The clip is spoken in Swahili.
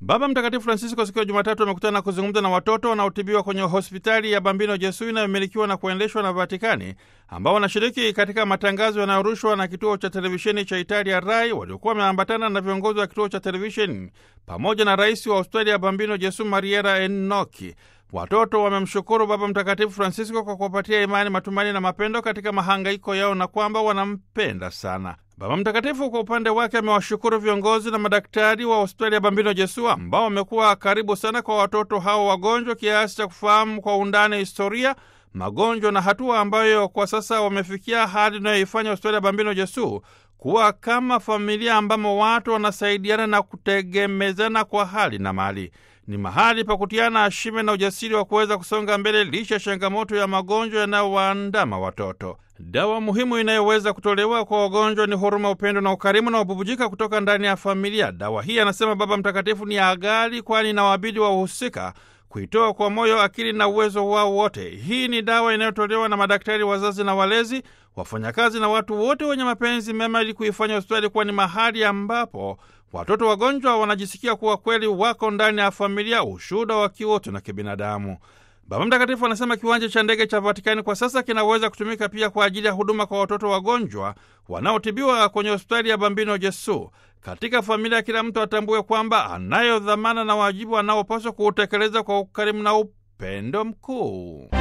Baba Mtakatifu Francisco siku ya Jumatatu amekutana na kuzungumza na watoto wanaotibiwa kwenye hospitali ya Bambino Jesu inayomilikiwa na kuendeshwa na Vatikani, ambao wanashiriki katika matangazo yanayorushwa na kituo cha televisheni cha Italia Rai, waliokuwa wameambatana na viongozi wa kituo cha televisheni pamoja na rais wa hospitali ya Bambino Jesu Mariera Enoki. Watoto wamemshukuru Baba Mtakatifu Francisco kwa kuwapatia imani, matumaini na mapendo katika mahangaiko yao na kwamba wanampenda sana. Baba Mtakatifu kwa upande wake amewashukuru viongozi na madaktari wa hospitali ya Bambino Jesu ambao wamekuwa karibu sana kwa watoto hao wagonjwa kiasi cha kufahamu kwa undani historia, magonjwa na hatua ambayo kwa sasa wamefikia, hadi inayoifanya hospitali ya Bambino Jesu kuwa kama familia ambamo watu wanasaidiana na kutegemezana kwa hali na mali. Ni mahali pa kutiana ashime na ujasiri wa kuweza kusonga mbele licha ya changamoto ya magonjwa yanayowaandama watoto. Dawa muhimu inayoweza kutolewa kwa wagonjwa ni huruma, upendo na ukarimu na ububujika kutoka ndani ya familia. Dawa hii, anasema Baba Mtakatifu, ni ya ghali, kwani inawabidi wahusika kuitoa kwa moyo, akili na uwezo wao wote. Hii ni dawa inayotolewa na madaktari, wazazi na walezi, wafanyakazi na watu wote wenye mapenzi mema, ili kuifanya hospitali kuwa ni mahali ambapo watoto wagonjwa wanajisikia kuwa kweli wako ndani ya familia, ushuhuda wa kiutu na kibinadamu. Baba Mtakatifu anasema kiwanja cha ndege cha Vatikani kwa sasa kinaweza kutumika pia kwa ajili ya huduma kwa watoto wagonjwa wanaotibiwa kwenye hospitali ya Bambino Jesu. Katika familia, kila mtu atambue kwamba anayo dhamana na wajibu anaopaswa kuutekeleza kwa ukarimu na upendo mkuu.